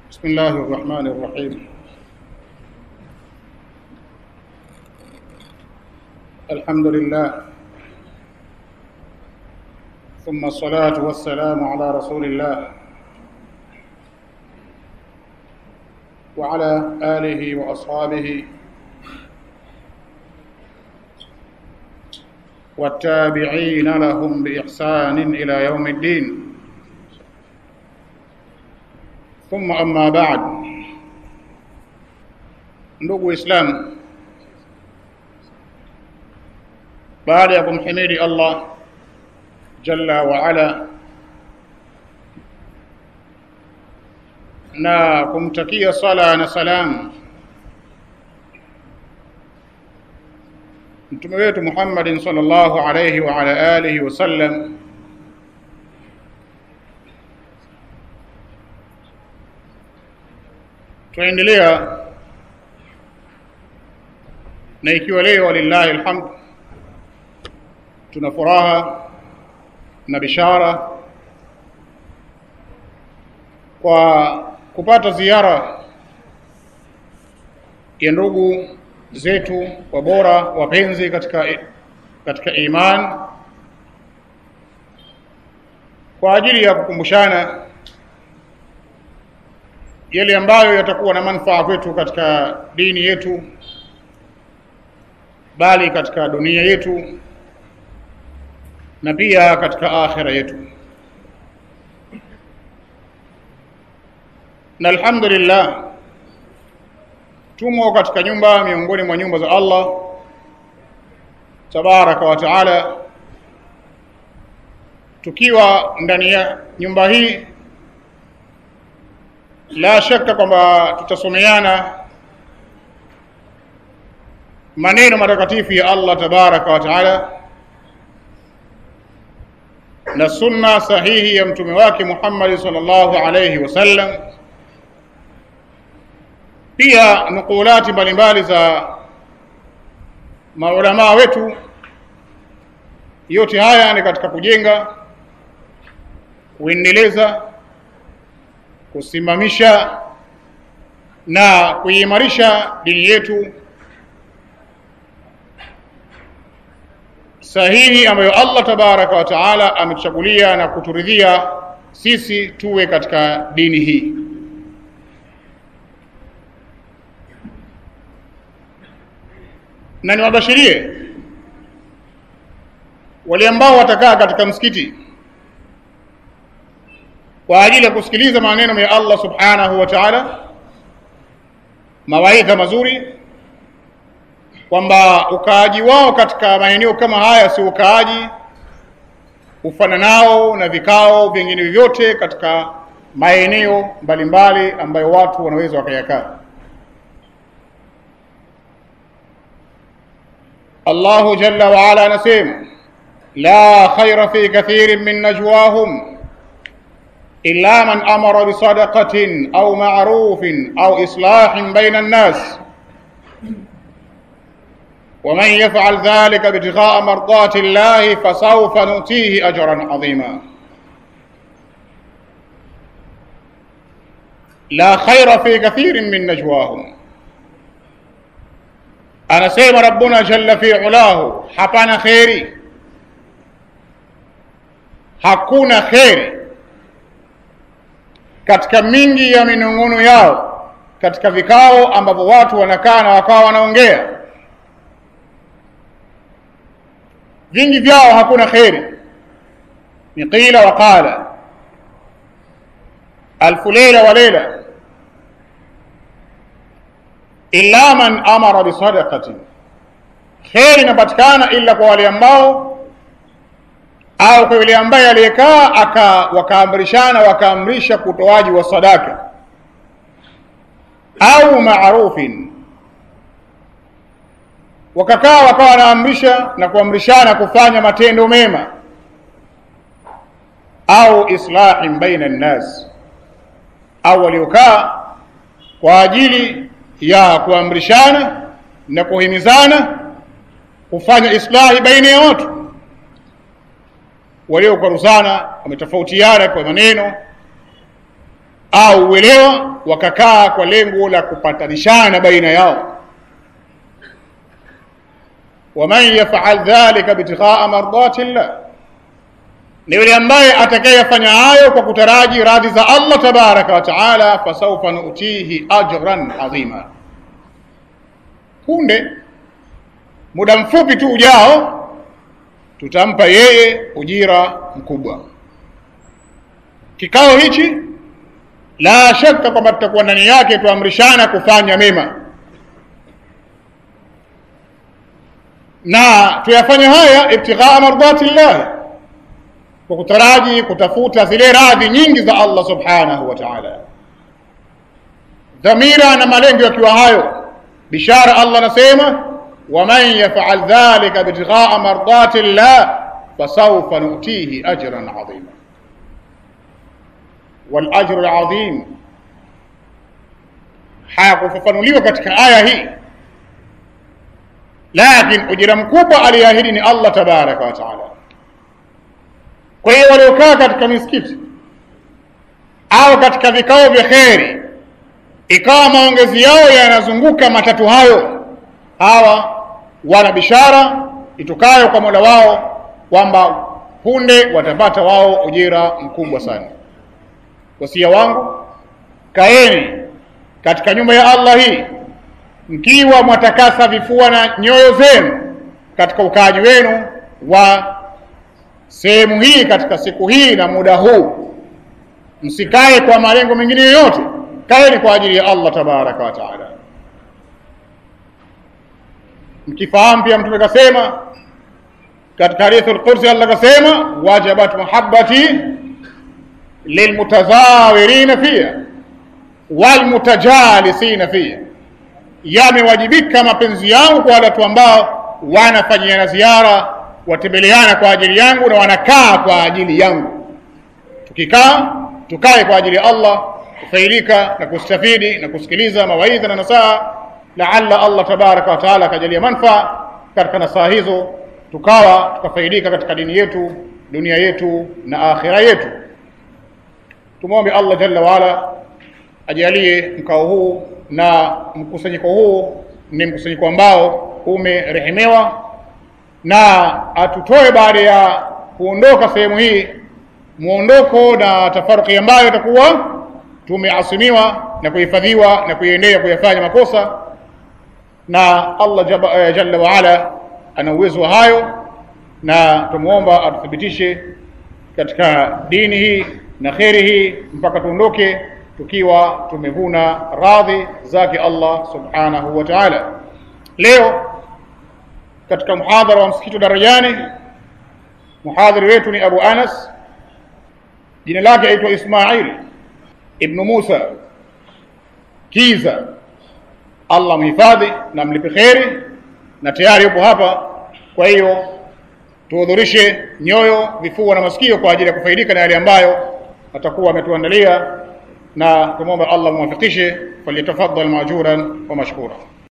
بسم الله الرحمن الرحيم الحمد لله ثم الصلاة والسلام على رسول الله وعلى آله وأصحابه والتابعين لهم بإحسان إلى يوم الدين ثم أما بعد ndugu Islam, baada ya kumhimidi Allah jalla wa ala na kumtakia sala na salam mtume wetu Muhammadin sallallahu alayhi wa ala alihi wasallam, tunaendelea na ikiwa leo walillahi alhamd, tuna furaha na bishara kwa kupata ziara ya ndugu zetu wabora wapenzi katika, katika iman kwa ajili ya kukumbushana yale ambayo yatakuwa na manufaa kwetu katika dini yetu, bali katika dunia yetu na pia katika akhira yetu. Na alhamdulillah tumo katika nyumba miongoni mwa nyumba za Allah tabaraka wa taala, tukiwa ndani ya nyumba hii, la shaka kwamba tutasomeana maneno matakatifu ya Allah tabaraka wa taala na sunna sahihi ya mtume wake Muhammad sallallahu alayhi wasallam pia nukulati mbalimbali za maulamaa wetu. Yote haya ni katika kujenga, kuendeleza, kusimamisha na kuimarisha dini yetu sahihi ambayo Allah tabaraka wa taala ametuchagulia na kuturidhia sisi tuwe katika dini hii. na niwabashirie wale ambao watakaa katika msikiti kwa ajili ya kusikiliza maneno ya Allah subhanahu wa ta'ala, mawaidha mazuri, kwamba ukaaji wao katika maeneo kama haya si ukaaji ufananao na vikao vingine vyovyote katika maeneo mbalimbali ambayo watu wanaweza wakayakaa. Allahu jalla wa ala anasema la khaira fi kathirin min najwahum illa man amara bisadaqatin au ma'rufin au islahin baina an-nas ومن يفعل ذلك ابتغاء مرضات الله فسوف نؤتيه أجرا عظيما لا خير في كثير من نجواهم anasema rabbuna jalla fi ulahu, hapana kheri, hakuna kheri katika mingi ya minong'ono yao, katika vikao ambavyo watu wanakaa na wakawa wanaongea, vingi vyao hakuna kheri, ni qila wa qala, alfu leila wa leila illa man amara bisadaqatin, kheri inapatikana ila kwa wale ambao au kwa yule ambaye aliyekaa aka wakaamrishana wakaamrisha kutoaji wa sadaka au maarufin, wakakaa wakawa wanaamrisha na kuamrishana kufanya matendo mema au islahin baina nnas, au waliokaa kwa ajili ya kuamrishana na kuhimizana kufanya islahi baina ya watu waliokwaruzana, wametofautiana kwa maneno au uelewa, wakakaa kwa lengo la kupatanishana baina yao. waman yafal dhalika btighaa mardati llah, ni yule ambaye atakayefanya hayo kwa kutaraji radhi za Allah tabaraka wa taala, fasaufa nutihi ajran adhima, punde muda mfupi tu ujao tutampa yeye ujira mkubwa. Kikao hichi la shaka kwamba tutakuwa ndani yake tuamrishana kufanya mema na tuyafanya haya ibtighaa mardati llah, kwa kutaraji kutafuta zile radhi nyingi za Allah subhanahu wa ta'ala. Dhamira na malengo yakiwa hayo, bishara Allah anasema waman yafal dhalika ibtighaa mardati llah fasawfa nutihi ajran adhima walajru ladhim hayakufafanuliwa katika aya hii, lakini ujira mkubwa aliyeahidi ni Allah tabaraka wa taala. Kwa hiyo waliokaa katika misikiti au katika vikao vya kheri, ikawa maongezi yao yanazunguka matatu hayo, hawa wana bishara itokayo kwa Mola wao kwamba punde watapata wao ujira mkubwa sana. Wasia wangu, kaeni katika nyumba ya Allah hii mkiwa mwatakasa vifua na nyoyo zenu katika ukaaji wenu wa sehemu hii katika siku hii na muda huu, msikae kwa malengo mengine yoyote, kaeni kwa ajili ya Allah tabaraka wa taala, mkifahamu pia Mtume kasema katika hadithi al-Qudsi, Allah kasema wajabat muhabbati lilmutazawirina fiha walmutajalisina fiha, yamewajibika mapenzi yangu kwa watu ambao wanafanyiana ziara, watembeleana kwa ajili yangu na wanakaa kwa ajili yangu. Tukikaa tukae kwa ajili ya Allah, kufaidika na kustafidi na kusikiliza mawaidha na nasaha, laalla Allah tabaraka wa taala akajalia manfaa katika nasaha hizo, tukawa tukafaidika katika dini yetu, dunia yetu na akhira yetu. Tumwombe Allah jalla waala ajalie mkao huu na mkusanyiko huu ni mkusanyiko ambao umerehemewa, na atutoe baada ya kuondoka sehemu hii muondoko na tafaruki ambayo itakuwa tumeasimiwa na kuhifadhiwa na kuiendea kuyafanya makosa, na Allah jaba, uh, jalla waala ana uwezo wa hayo, na tumuomba atuthibitishe katika dini hii na kheri hii mpaka tuondoke tukiwa tumevuna radhi zake Allah subhanahu wa ta'ala. Leo katika muhadhara wa msikiti wa Darajani, muhadhiri wetu ni Abu Anas, jina lake aitwa Ismail ibnu Musa Kiza. Allah mhifadhi na mlipe kheri, na tayari yupo hapa. Kwa hiyo tuhudhurishe nyoyo, vifua na masikio kwa ajili ya kufaidika na yale ambayo atakuwa ametuandalia na tumwombe Allah muwafikishe, falyatafaddal majuran wa mashkura.